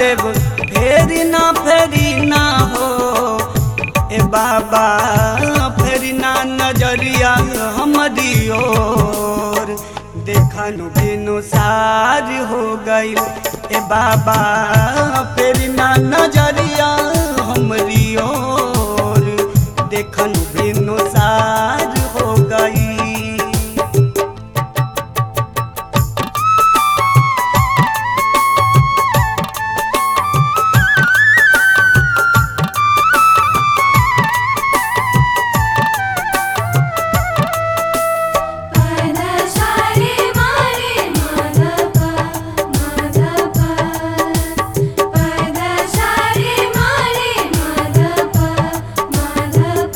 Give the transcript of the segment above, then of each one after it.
महादेव फेरी ना फेरी ना हो ए बाबा फेरी ना नजरिया हमारी ओर देखनु बिनु सार हो गई ए बाबा फेरी ना नजरिया हमारी ओर देखनु बिनु सार हो गई पदशारे मारे माधव माधव पदशारे मारे माधव माधव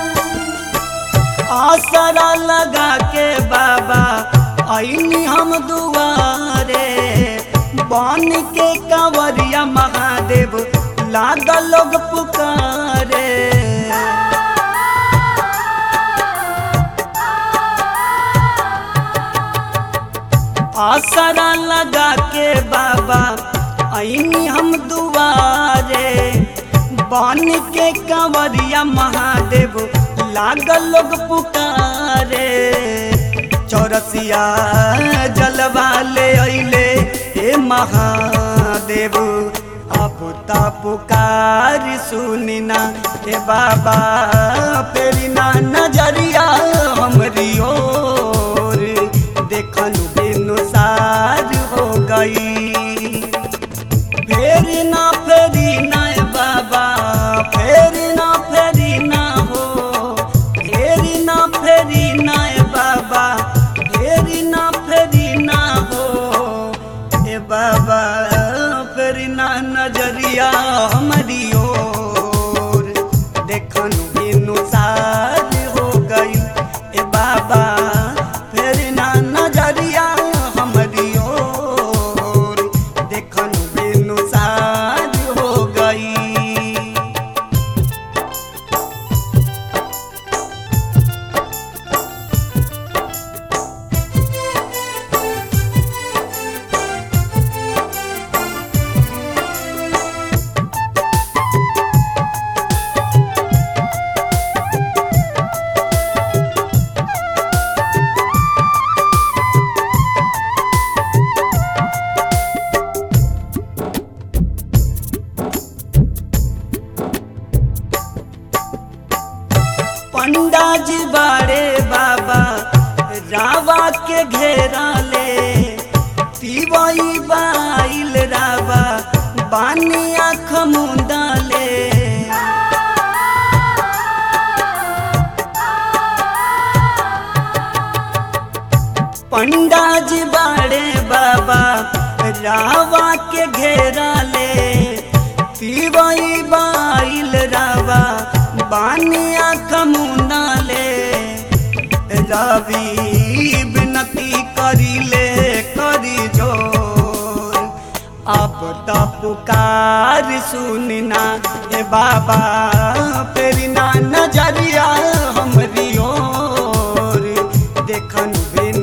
आसरा लगा के बाबा आईनी हम दुआरे बन के कंवरिया महादेव लागल लोग पुकारे आसरा लगा के बाबा आईनी हम दुआरे बन के कंवरिया महादेव लागल लोग पुकारे चौरसिया जलवा ले अइले हे महादेव अब ता पुकार सुनिना हे बाबा फेरी ना नजरिया हमरी ओर देखनु बिनु सार हो गई फेरी ना फेरी ना ए बाबा फेरी ना फेरी ना हो फेरी ना फेरी ना ए बाबा फेरी ना फेरी ना हो ए बाबा फेरी ना नजरिया हमारी ओर देखनु बिनु सार हो गई ए बाबा फेरी ना नजरिया हमारी ओर देखनु बिनु सार हो गई पंडा जी बाड़े बाबा रावा के घेरा ले पीवई बाइल रावा बानी आँख मुंदा ले पंडा जी बाड़े बाबा रावा के घेरा ले पीवई बाइल रावा बानिया कमुना ले रवि विनती करी ले करी जोर अब त पुकार सुनना ए बाबा फेरी ना नजरिया हमरी ओर देखन बिन